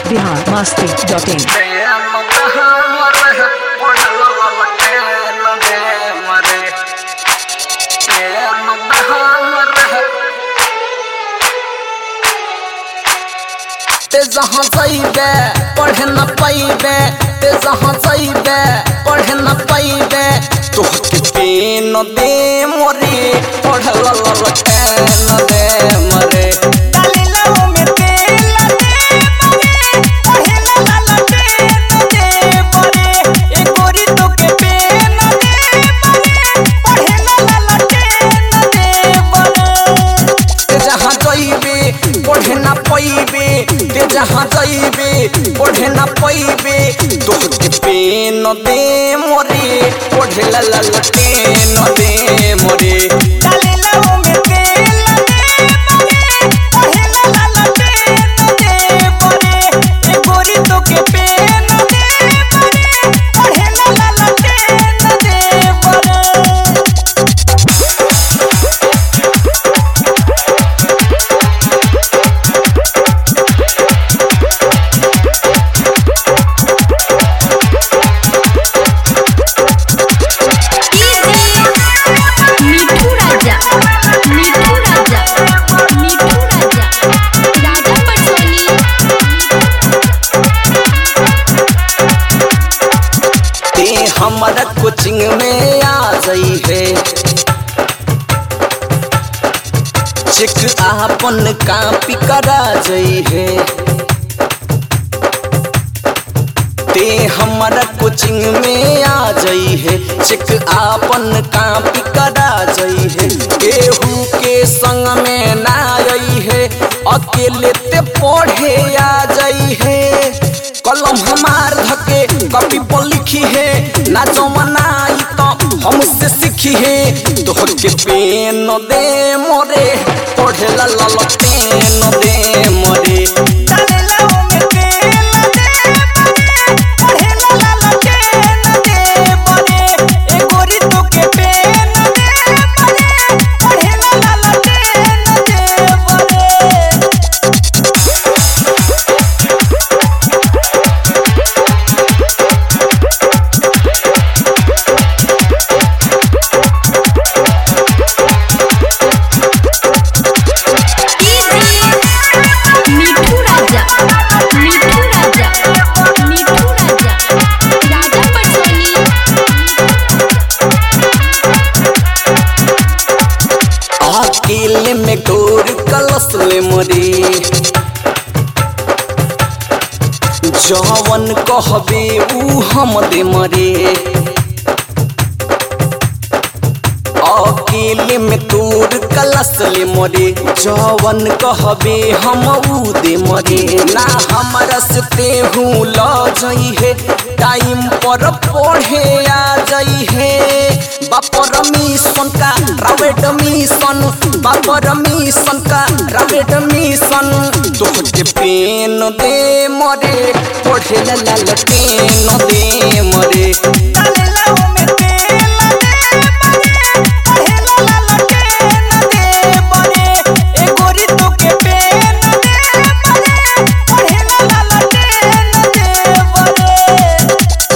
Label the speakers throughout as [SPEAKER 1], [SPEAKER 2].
[SPEAKER 1] Bihar Masti dot in
[SPEAKER 2] ते जहाँ जाइबे पढ़े न पाइबे ते जहाँ जाइबे पढ़े न पाइबे तोहके पेन दे मोरे पढ़ल न दे मरे डालिला में तेल दे मरे पढ़े ला ला पेन दे मरे ए गोरी तोके पेन दे मरे पढ़े ला ला पेन दे मरे ते जहाँ जाइबे पढ़े ना पाइबे ते जहाँ जाइबे पढ़े ना पाइबे तोहके पेन दे मोरे पढ़े ला ला ला पेन दे मोरे डाले ला में तेल दे मोरे पढ़े ला ला ला पेन दे मोरे ए गोरी तोके पेन दे मोरे पढ़े ला ला ला पेन दे मोरे
[SPEAKER 3] मिठू राजा मिठू राजा मिठू राजा राजा पटसोनी
[SPEAKER 2] ते हमारा कोचिंग में आ जाई है चेक आपन कापी करा जाई है ते हमारा कोचिंग में आ जाई है चेक आपन कापी करा जाई है केहू के संग में ना आई है अकेले ते पढ़े आ जाई है कलम हमार धके कॉपी पर लिखी है ना जमनाई तो हमसे सीखी है तोहर के पेन दे मोरे पढ़े ला ला ला पेन दे मोरे डाले ला में तेल दे मोरे पढ़े ला ला ला पेन दे मोरे ए गोरी तोके पेन दे मोरे पढ़े ला ला ला पेन दे मोरे
[SPEAKER 3] मिठू राजा मिठू राजा मिठू राजा राजा पटसोनी
[SPEAKER 2] अकेले में गोर कलश ले मरे जवन कहबे ऊ हम दे मरे अकेले में तोर कलश ले मरे जवन कहबे हम ऊ दे मरे ना हमरा से तेहू ल जई है टाइम पर पढ़े आ जई है बापर मिशन का प्राइवेट मिशन बापर मिशन का प्राइवेट मिशन तोहके पेन दे मरे पढ़े ला ला ला पेन दे मरे डाले ला में तेल दे मरे पढ़े ला ला ला पेन दे मरे ए गोरी तोके पेन दे मरे पढ़े ला ला ला पेन दे मरे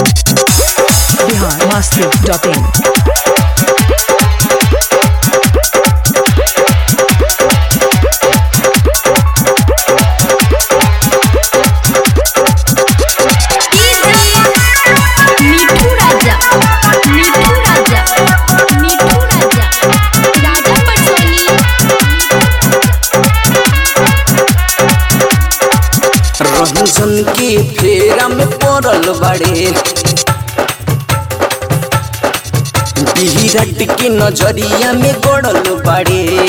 [SPEAKER 1] बिहार मस्ती डॉट इन
[SPEAKER 3] मिठू राजा मिठू राजा मिठू राजा राजा पटसोनी
[SPEAKER 2] रंजन के फेरा में पड़ल बड़े विराट के नजरिया में गड़ल बड़े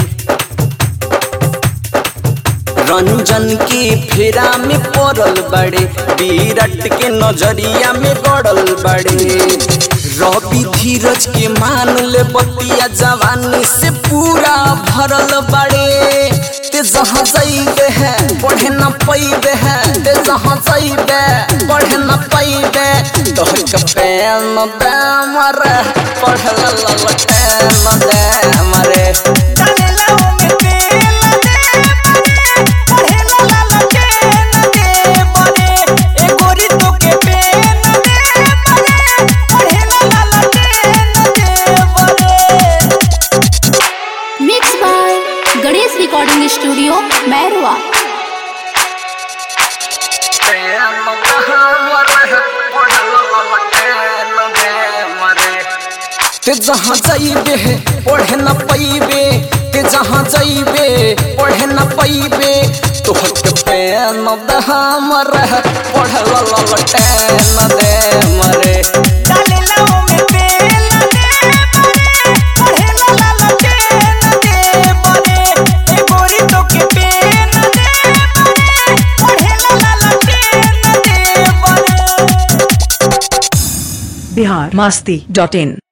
[SPEAKER 2] रंजन के फेरा में पड़ल बड़े विराट के नजरिया में गड़ल बड़े रवि धीरज के मान ले बतिया जवानी से पूरा भरल बड़े ते जहाँ जाइबे है पढ़े न पैबे है ते जहाँ जाइबे पढ़े न पैबे तोहर के पेन दे मरे पढ़ ला ला ला पेन दे मरे डाले ला में तेल दे मरे पढ़े ला ला ला पेन दे
[SPEAKER 3] गणेश रिकॉर्डिंग स्टूडियो मैरवा
[SPEAKER 2] ते जहाँ जाइबे पढ़े न पैबे ते जहाँ जाइबे पढ़े न पैबे तोहर के पेन दहा मरे पढ़ ललटे न दे मरे
[SPEAKER 4] डालेला ओमे तेल दे बरे पढ़ेला ललटे न दे बरे ए गोरी तो के पेन दे बरे पढ़ेला ललटे न दे बरे
[SPEAKER 1] बिहार मस्ती डॉट इन